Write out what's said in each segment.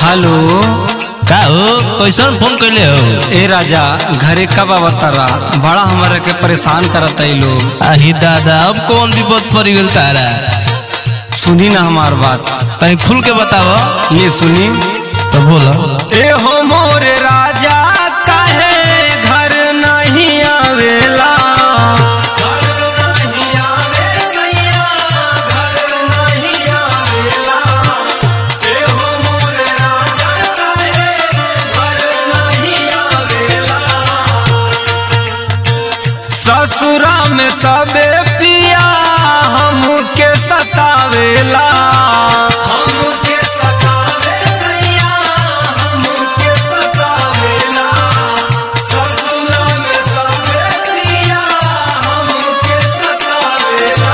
hello का हो कैसन फोन कैले हो ए राजा घरे कब अवतारा बड़ा हमारा के परेशान करता ई लोग आही दादा अब कौन विपद पड़ गेल तारा सुनी ना हमार बात तनी खुल के बताव ये सुनी तो बोलो ए हो मोरे राजा काहे घर नहीं आवेला घर नहीं आवे सैया घर नहीं आवेला ए हो मोरे राजा काहे घर नहीं आवेला ससुरा में सबे पिया हमके सतावेला हमके सतावे सैया हमके सतावेला ससुरा में सबे पिया हमके सतावेला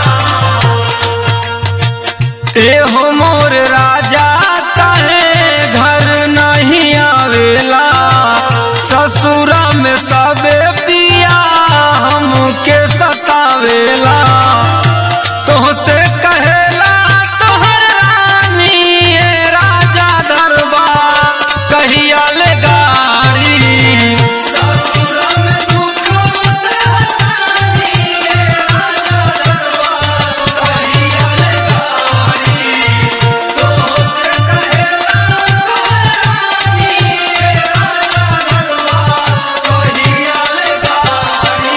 ए हो मोर राजा काहे घर नहीं आवेला ससुरा में सबे पिया हमके सतावेला तोहसे कहेला तोहर रानी ए राजा दरबार कहिया ले गाड़ी ससुरा में दुख से हटानी ए राजा दरबार कहिया ले गाड़ी तोहसे कहेला तोहर रानी ए राजा दरबार कहिया ले गाड़ी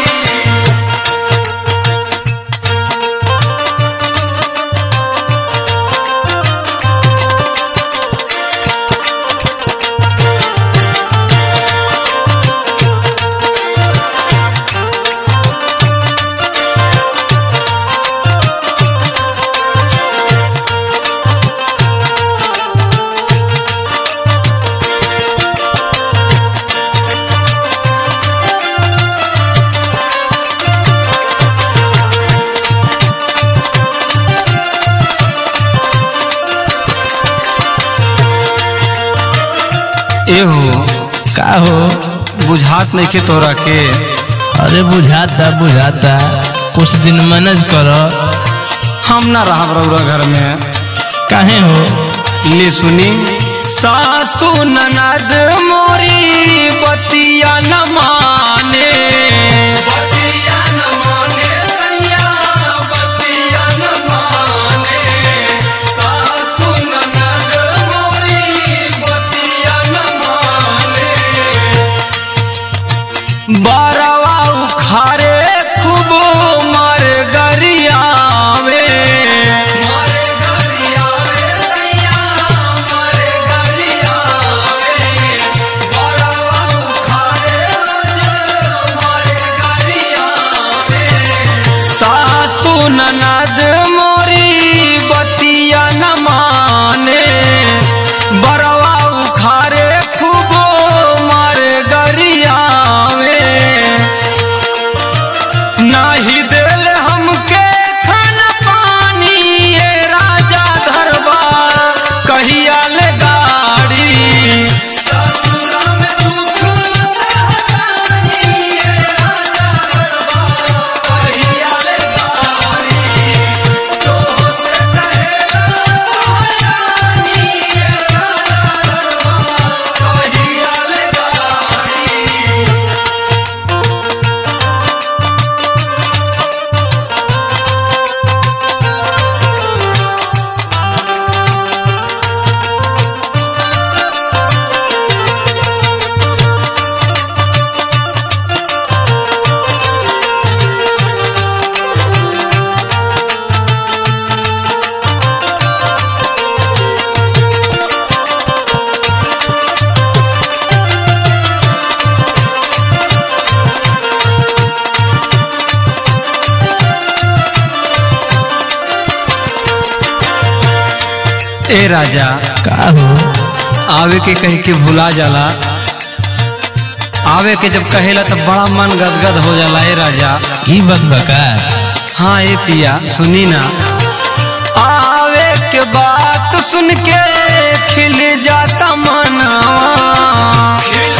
एहो का हो बुझात नहीं के तोरा के अरे बुझाता बुझाता कुछ दिन मैनेज कर हम ना रहा रउरा घर में काहे हो ले सुनी सासू ननद मोरी बतिया न माने बतिया न माने सैया बतिया न माने सासू ननद मोरी बतिया न माने बारवा उखारे खूब मार गरिया मारे गरिया सैया मारे गरिया बारवा उखारे मारे गरिया सासू ननद मोरी बतिया न माने बरवा उखारे खूब मारे गरियावे नाही दिल हमके खाना पानी ये राजा दरबार कहिया ले गाड़ी ससुरा में दुख सहतानी ये राजा दरबार कहिया ले गाड़ी तोहसे कहेला रानी ये राजा दरबार कहिया ले गाड़ी ए राजा का हो आवे के कह के भुला जाला आवे के जब कहेला तब बड़ा मन गदगद हो जाला ए राजा ई बात बका हाँ ए पिया सुनी ना आवे के बात सुन के खिल जाता मनवा खिल